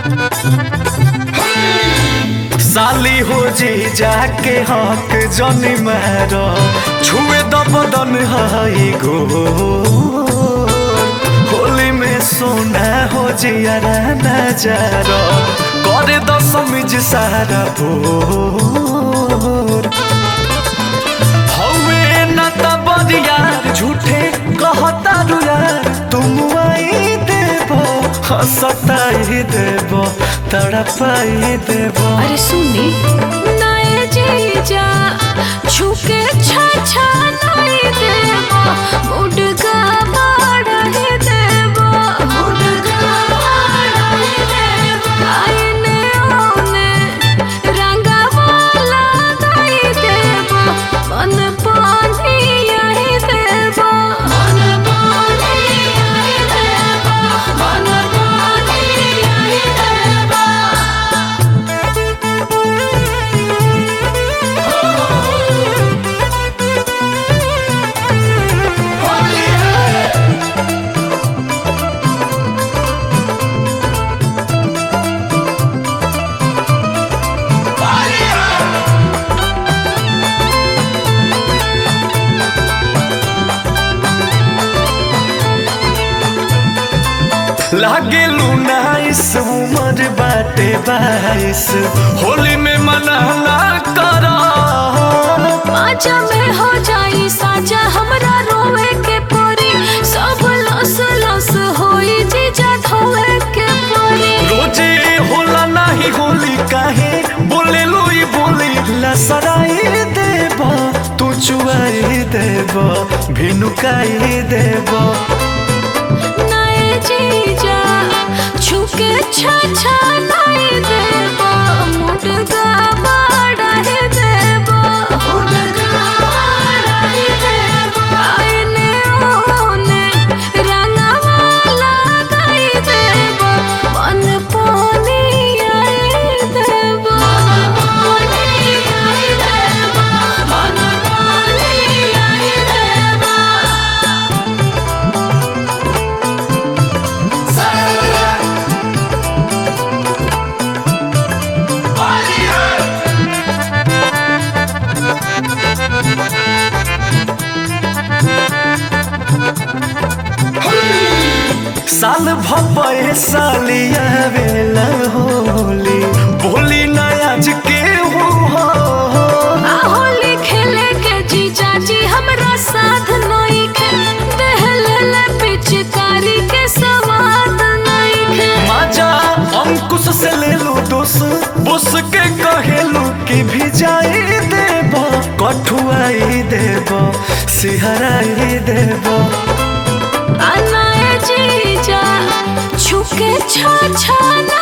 साली हो जी जाके हक जनी मारो छुए द बदन हाई गो होली में सोना हो जियारा नजारो करे द समिज सारा भोर हवे न त बरियार झूठे कहता रु यार तुम आई देबो हंसताई देबो तड़पाई देबो अरे सुनी नए जीजा छुके छा छा नहीं देबो मुडगा बाड़ाही देबो मुडगा बाड़ाही देबो आईने ओने रंगा वाला नहीं देबो मन पानी आई देबो मन पानी आई देबो मन पानी आई देबो लागे नाइस उमर बाटे बाईस होली में मना ना करा माजा में हो जाई साजा हमरा रोवे के परी सब लस लस होई जीजा धोवे के परी रोजे होला नाही होली काहे बोले लोई बोली लसराई देबा तू चुआई देबा भिनुकाई देबा नए जीजा छुके छा छा नहीं देबो मुडगा बाड़ाही देबो मुडगा बाड़ाही देबो आईने ओने रंगवा लगाई देबो मन पानी आई देबो पानी आई देबो मन पानी आई देबो साल भपे सालिया बेला होली बोली ना आज के हो होली खेले के जीजा जी हमरा साथ नहीं खे दहले ले पिचकारी के सवाद नहीं खे माजा अंकुश से ले लो दोस बुस के कहेलू कि भी जाई देबो कठुआई देबो सिहराई देबो अनाए जीजा छुके छा छा